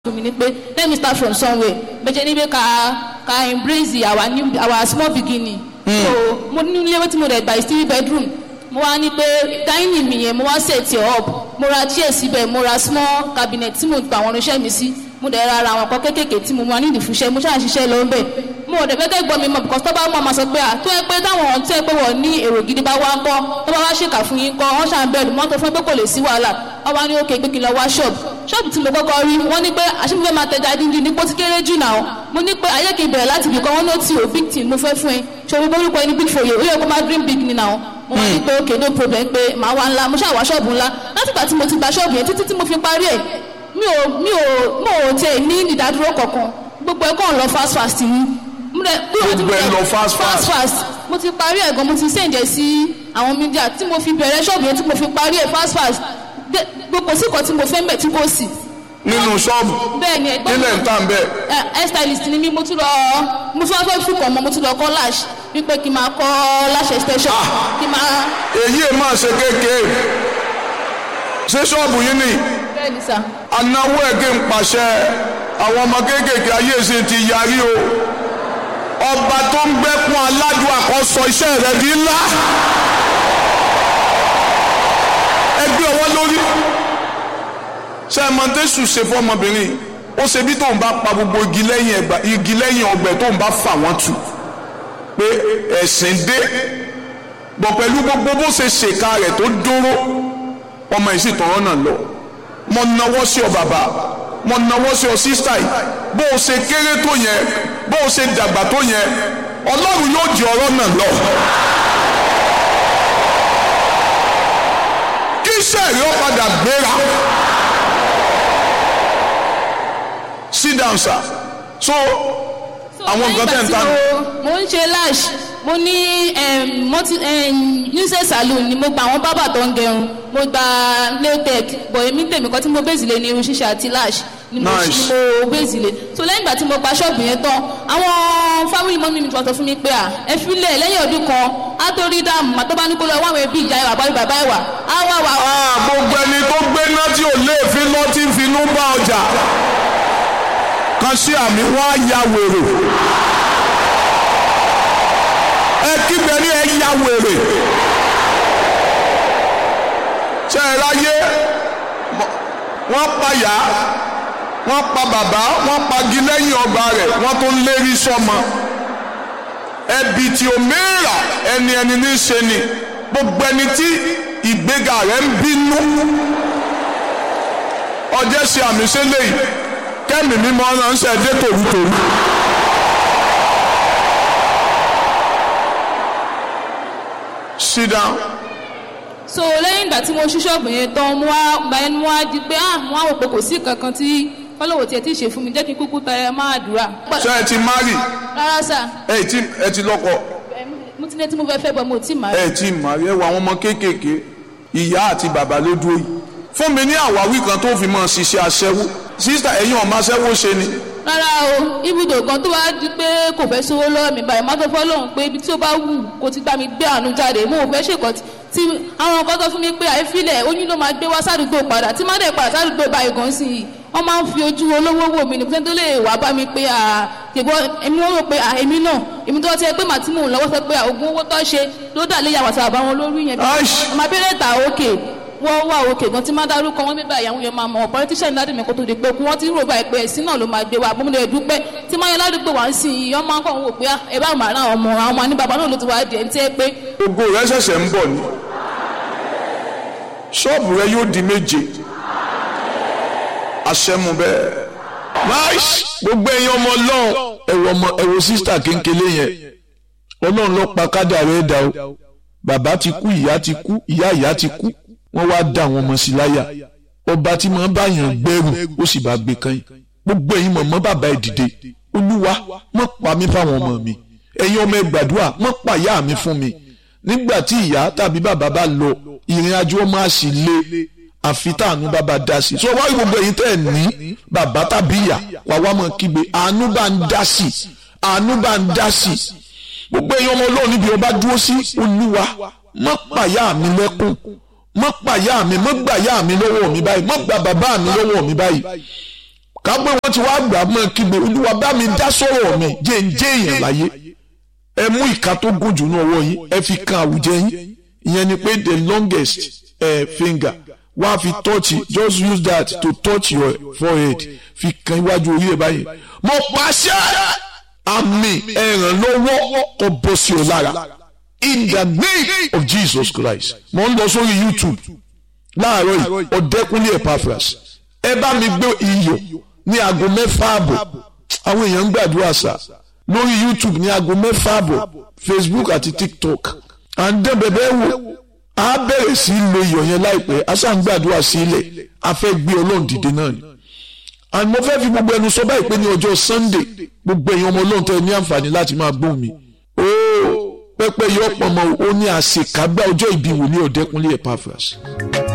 fún mi ní pé let me start from somewhere bẹ́ẹ̀ ní pé ká ká embrace our new our small beginning. so mo ní ilé tí mo rẹ̀ gba is three bedroom mo wá ní pé dining mi yẹn mo wá set it up mo ra chair síbẹ̀ mo ra small cabinet tí mo gba àwọn irinṣẹ́ mi sí mo dẹ̀ ra ara àwọn nǹkan kéékèèké tí mo máa ní ìdìfúnṣẹ́ mo ṣáà ń ṣiṣẹ́ lọ bẹ́ẹ̀ mo ò dẹ̀ fẹ́ kẹ́ gbọ́ mi mọ̀ because tó bá mọ̀ máa sọ pé à tó ẹ pé táwọn tó ẹ pé wọ́n ní èrò gidi bá wá ń kọ́ tó bá wá ṣèkà fún yín kọ́ wọ́n ṣàn bẹ̀rù mọ́tò fún pé kò lè sí wàhálà wọ́n wá ní òkè pé kí n lọ wá ṣọ́ọ̀bù ṣọ́ọ̀bù tí mo kọ́kọ́ rí wọ́n ní pé àṣìfẹ́ máa tẹja dídí ní pọ́ ti kéré jù náà mo ní pé ayé kì í bẹ̀rẹ̀ láti ibìkan wọ́n ní ó ti ò big team mo fẹ́ fún ẹ ṣòro borúkọ ẹni big foye ó yẹ kó máa dream big ni náà mo wá ní pé òkè no problem pé màá wá ńlá mo ṣáà wá ṣọ́ọ̀bù ńlá látìgbà tí mo ti gba ṣọ́ọ̀bù yẹn títí tí mo fi parí ẹ̀ mi ò mi ò mo ò tiẹ̀ ní ìdádúró kankan gbogbo ẹ̀ kàn lọ fast fast ni gbogbo ẹ̀ lọ fast fast. fast mo ti parí ẹ̀ gan mo ti sèǹjẹ̀ sí àwọn mídíà tí mo fi bẹ̀rẹ̀ ṣọ́ọ̀bù yẹn tí mo fi parí ẹ̀ fast fast gbogbo sí kan tí mo fẹ́ mbẹ̀ tí kò sí. nínú ṣọ́ọ̀bù bẹ́ẹ̀ ni ẹgbẹ́ nílẹ̀ ń tà ń bẹ̀. hair stylist ni mí mo tún lọ mo tún wá fẹ́ fún kàn mọ́ mo tún lọ kọ́ lash wípé kí n máa kọ́ lash extension kí n máa. èyí ẹ̀ máa ṣe kéékèé ṣé ṣọ́ọ̀bù yín ni bẹ́ẹ̀ ni sà. anáwó ẹ̀gẹ́ ń pàṣẹ àwọn ọmọ kéékèèké ayé ṣe ti yarí o ọba tó ń gbẹ́kún aládùn àkọ́sọ iṣẹ́ rẹ̀ di ńlá ẹgbẹ́ ọwọ́ lórí ṣe mọ̀tẹ́sù ṣe fọmọbìnrin ó ṣe bí tóun bá pa gbogbo igi lẹ́yìn ẹgbà igi lẹ́yìn ọgbẹ́ tóun bá fà wọ́n tù pé ẹ̀sìn dé bọ̀ pẹ̀lú gbogbo bó ṣe ṣèkà rẹ̀ tó dúró ọmọ yìí sì tọ̀rọ̀ náà lọ mo nawọ́ sí ọ bàbá mo nawọ́ sí ọ sísítà yìí bó o ṣe kéré tó yẹn bó o ṣe dàgbà tó yẹn ọlọ́run yóò jẹ ọ̀rọ̀ náà lọ. kí sẹ́ẹ̀rì ó padà gbéra. sit down sir so àwọn nǹkan tẹ̀ ń ta nù. mo ń ṣe lash mo ní nuisance salon ni mo gba àwọn bábà tó ń gẹrun mo gba nailtech bọ̀ èmi tèmi kan tí mo bèzì lé ní irun ṣíṣe àti lash ni mo Nice. ni mo bèzì lé so lẹ́yìn ìgbà tí mo gba ṣọ́ọ̀bù yẹn tán àwọn family mọ́mí mi tí wọ́n sọ fún mi pé à ẹ filẹ̀ lẹ́yìn ọdún kan á tó rí dáàmú àtọ́ bá ní kó lọ wá àwọn ẹbí ìyá ìwà báyìí bàbá ìwà á wà wà Ah, gbogbo ẹni tó gbé náà tí ò lè fi lọ tí ń finú bá ọjà kan sí àmì wọn á ya wèrè ẹ kígbe ní ẹ ya wèrè ṣe ẹ láyé wọ́n pa yá wọ́n pa bàbá wọ́n pagi lẹ́yìn ọgbà rẹ̀ wọ́n tó ń lérí sọ́mọ ẹbí tí o mẹ́ra ẹni ẹni ní í ṣe ni gbogbo ẹni tí ìgbéga rẹ̀ ń bínú ọjọ́ ṣe àmì ṣẹlẹ̀ yìí kẹ́mi mímọ́ ránṣẹ́ dé tòrútòrú. sit down. so lẹ́yìn ìgbà tí mo ṣí ṣọ́ọ̀bù yẹn tán mo wá gba ẹnu wá di pé ah mo wá wò pé kò sí kankan tí fọlọ́wọ́ tiẹ̀ tí ì ṣe fún mi jẹ́ kí n kúkú tẹ máa dùrà. ṣé ẹ ti marry rárá sà ẹ ti ẹ ti lọ́kọ mo ti ní tí mo fẹ́ fẹ́ bọ́ mo ti máa. ẹ ti marry ẹ wọ àwọn ọmọ kéékèèké ìyá àti bàbá ló dúró yìí fún mi ní àwáwí kan tó fi mọ ṣiṣẹ́ aṣẹ́wó sísítà ẹ̀yin ọmọ aṣẹ́wó ṣe ni rárá o ibùdó kan tó wá di pé kò fẹ́ sówó lọ́wọ́ mi báyìí má tó fọ́ lóhùn pé ibi tí ó bá wù kó ti gbá mi gbé àánú jáde mo ò fẹ́ ṣèkọ́ tí àwọn nǹkan tó fún mi pé àìfilẹ̀ oyún ló máa gbé wá sádùúgbò padà tí má dẹ̀ padà sádùúgbò báyìí gan sí i wọ́n máa ń fi ojú olówó wò mí nìkan tó lè wá bá mi pé à tèbọ́ èmi wọ́n rò pé à èmi náà èmi tó ti ẹ pé màá tí mò ń lọ́wọ́ sọ pé à ogún owó tó ṣe ló dà léyàwó àti àbá wọn lórí yẹn bí Aish. ọmọ abẹ́rẹ́ ta òkè wọ́n wà òkè gan tí má dárúkọ wọn bíbá ìyàwó yẹn máa mọ̀ politician dáàdì mi kó tó di pé kú wọ́n ti rò báyìí pé ẹ̀sìn náà ló máa gbé wa bómúlẹ̀ dúpẹ́ tí máa yẹ ládùúgbò wá ń sìn yìí ọmọ akọ̀ wò pé ah, ẹ bá màá ra ọmọ àwọn ọmọ ní bàbá náà ló ti wá di ẹ̀ ń tẹ́ pé gbogbo rẹ ṣẹ̀ṣẹ̀ ń bọ̀ ni ṣọ́ọ̀bù rẹ yóò di méje àṣẹmu bẹ́ẹ̀. nice gbogbo ẹ̀yin ọmọ ọlọ́run ẹ̀rọ ọmọ ẹ̀rọ sísítà kéńkélé yẹn ọlọ́run ló pa kádà rẹ̀ dà o bàbá ti kú ìyá ti kú ìyá ìyá ti kú wọ́n wá dá àwọn ọmọ sí láyà ọba tí máa ń báyàn gbẹ́rù ó sì bá gbé kan yìí gbogbo ẹ̀yin mọ̀mọ́ bàbá ẹ̀ dìde olúwa mọ̀ pa mí fáwọn ọmọ mi ẹ̀yin ọmọ ẹ̀ gbàdúrà mọ̀ pa ìyá mi fún mi nígbà tí ìyá tàbí bàbá bá lọ ìrìn àjò ọmọ àṣì lé àfi táànú bàbá dá sí so wá rí gbogbo ẹ̀yin tẹ́ ẹ̀ ní bàbá tàbí ìyá wà wá mọ̀ kígbe àánú bá ń dá sí àánú bá ń dá sí gbogbo ẹ̀yin ọmọ ọlọ́run níbi ọba dúró sí olúwa mọ́ pàyà mi lẹ́kùn mọ́ pàyà mi mọ́ gbàyà mi lọ́wọ́ mi báyìí mọ́ gbà bàbá mi lọ́wọ́ mi báyìí ká pé wọ́n ti wá gbà mọ́ kígbe olúwa bá mi dá sọ̀rọ̀ mi jẹ́ ń jẹ́ èèyàn láyé ẹ mú ìka tó gùn jù náà wọ̀ yín ẹ fi kan àwùjẹ yín ìyẹn ni pé the longest uh, finger wá fi touch just use that to touch your forehead fi kan iwájú orí ẹ báyìí mo pàṣẹ àmì ẹ̀ràn lọ́wọ́ kó bọ́ sí ọ lára in the name of Jesus Christ mo ń lọ sórí YouTube láàárọ̀ yìí ọ̀dẹ́kunlé Epaphras ẹ bá mi gbé iyọ̀ ní aago mẹ́fà àbọ̀ àwọn èèyàn ń gbàdúrà sá lórí YouTube ní aago mẹ́fà àbọ̀ Facebook àti TikTok à ń dẹ́ bẹ̀bẹ̀ wò á bẹ̀rẹ̀ sí í lo iyọ̀ yẹn láìpẹ́ a ṣáà ń gbàdúrà sí ilẹ̀ a fẹ́ gbé ọlọ́run dìde náà ni and mo fẹ́ fi gbogbo ẹnu sọ báyìí pé ní ọjọ́ Sunday gbogbo èèyàn ọmọ ọlọ́run tẹ ní àǹfààní láti máa gbóhùn mi ooo pẹ́pẹ́ yọ pọ̀ mọ́ ó ní àṣekágbá ọjọ́ ìbí wòlíì ọ̀dẹ́kunlé Epaphras.